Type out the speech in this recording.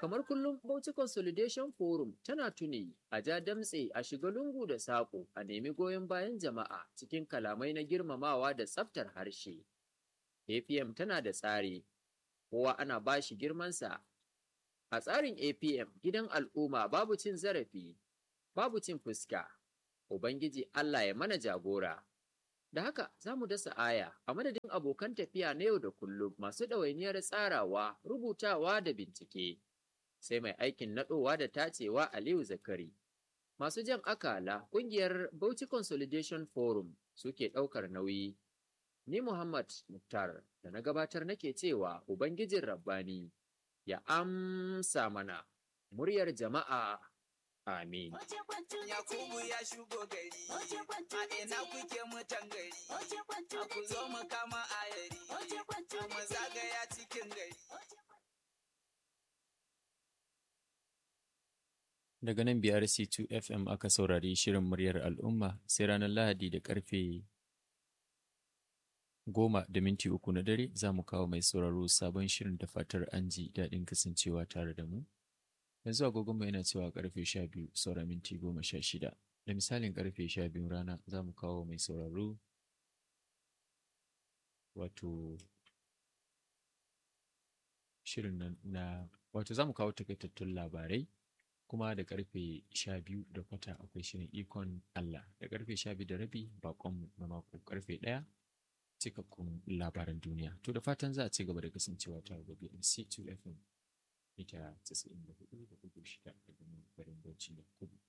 kamar kullum Bauchi Consolidation Forum tana tuni a ja damtse a shiga lungu da saƙo a nemi goyon bayan jama'a cikin kalamai na girmamawa da tsaftar harshe. APM tana da tsari, kowa ana ba shi girmansa. A tsarin APM gidan al'umma babu cin zarafi, babu cin fuska, Ubangiji Allah ya mana jagora. Da haka za mu dasa aya a madadin abokan tafiya na yau da kullum masu ɗawainiyar tsarawa, rubutawa da bincike. Sai mai aikin naɗowa da tacewa Aliyu Zakari. Masu jan akala ƙungiyar Bauchi Consolidation Forum suke ɗaukar nauyi. Ni Muhammad Muktar da na gabatar nake cewa Ubangijin Rabbani ya amsa mana muryar jama'a. Amin. Yakubu ya shigo gari, a ina kuke mutan gari, a ku zo mu kama ayari, mu zagaya cikin gari. Daga nan BRC2 FM aka saurari shirin muryar al'umma sai ranar Lahadi da karfe goma da minti uku na dare za mu kawo mai sauraro sabon shirin da fatar an ji daɗin kasancewa tare da mu. Yanzu agogonmu yana cewa karfe sha biyu saura minti goma sha shida. Da misalin karfe sha biyun rana za mu kawo mai sauraro wato shirin na, na wato za mu kawo takaitattun labarai kuma da karfe sha biyu da kwata akwai shirin ikon Allah da karfe sha biyu da rabi bakonmu na mako karfe ɗaya cikakkun labaran duniya to da fatan za a ci gaba da kasancewa tare da BNC 2 FM mita 94.6 daga nan garin Bauchi da Kudu